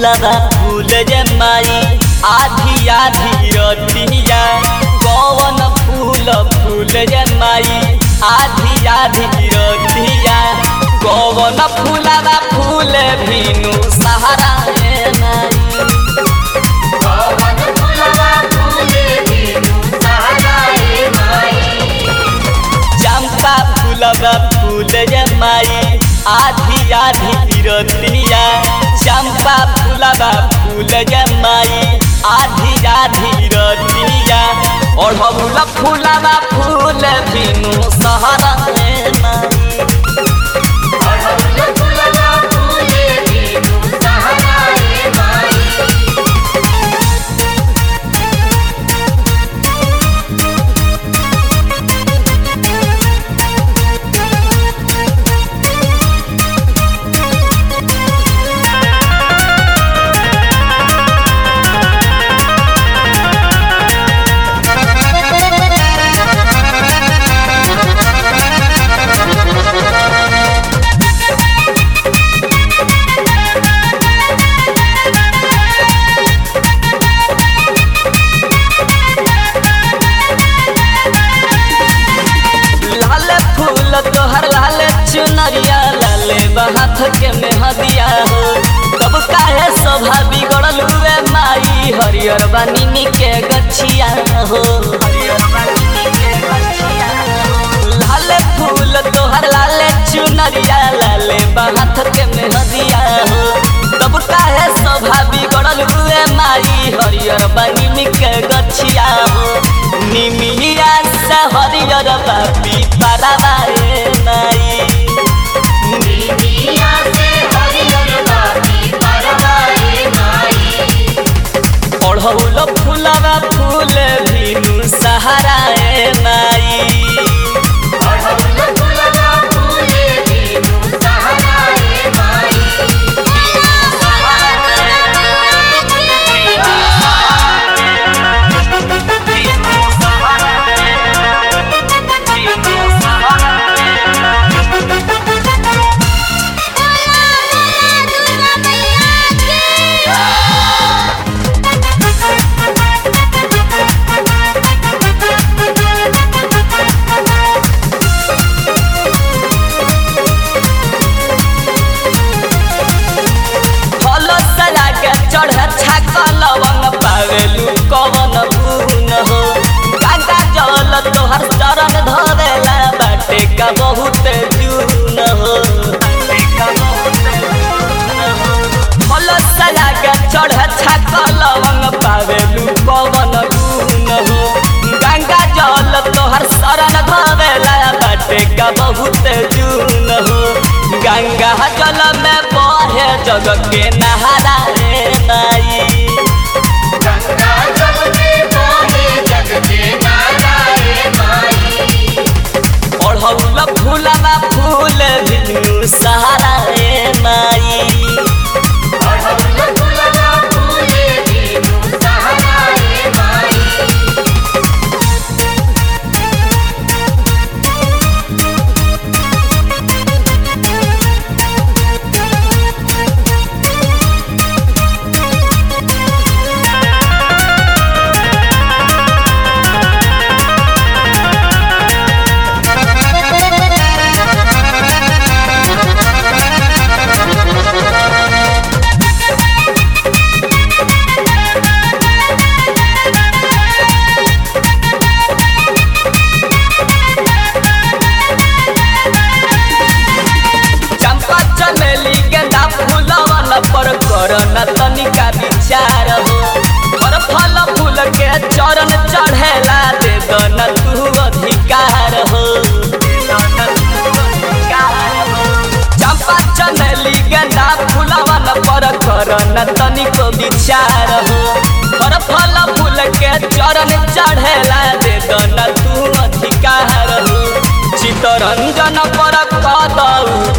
फूलवा फूल जमाई आधी आधी रतिया कौन फूल फूल जमाई आधी आधी रतिया कौन फूलवा फूल भीनु सहारा ए माई पवन फुलवा फूले बिनु सहाराए माई चंपा फूलवा फूल जमाई आधी आधी रतिया चंपा फूलवा फूल जमाई आधी आधी रतिया ओढ़ौल फूलवा फूल बिनु सहरा में माई पवन फुलवा फूले बिनु सहाराए माई लाल फूल तोहर लाल चुनरिया लाल बहाथ के मेहदिया हो तब काहे शोभा बिगड़ल हुए माई हरियर बानी के गछिया हो लाल फूल तोहर लाल चुनरिया लाल बहाथ के मेहदिया हो तब काहे शोभा बिगड़ल हुए माई हरियर बानी के गछिया हो निमिया से हरियर बापी पाराबाए माई बिनिया से हरियर बाती परवाए माई ओढ़ौल फूलवा फूल भीनु सहाराए माई पवन फुलवा फूले बिनु सहाराए माई फल सला के चढ़ छाक लवंग पावेलू कवन गुण हो गंगा जल तोहर चरण धरेला बाटे का बहुत जून हो फल सला के चढ़ छाक लवंग पावेलू कवन गुण हो गंगा जल तोहर शरण धरेला बाटे का बहुत जून हो गंगा जल में बहे जग के नहारा रे नाई गंगा जल में बहे जग के नाराए माई ओढ़ौल फूलवा फूल बिनु सहारा रे माई पवन फुलवा फूले बिनु सहाराए माई चंपा चमेली गेंदा फूलवन पर करन तनिका विचार हो पर फल फूल के चरण चढ़ेला दे दन तू अधिकार हो चंपा चमेली गेंदा फूलवन पर करन तनिको विचार हो पर फल फूल के चरण चढ़ेला दे दन तू अधिकार हो चितरंजन पर कदऊ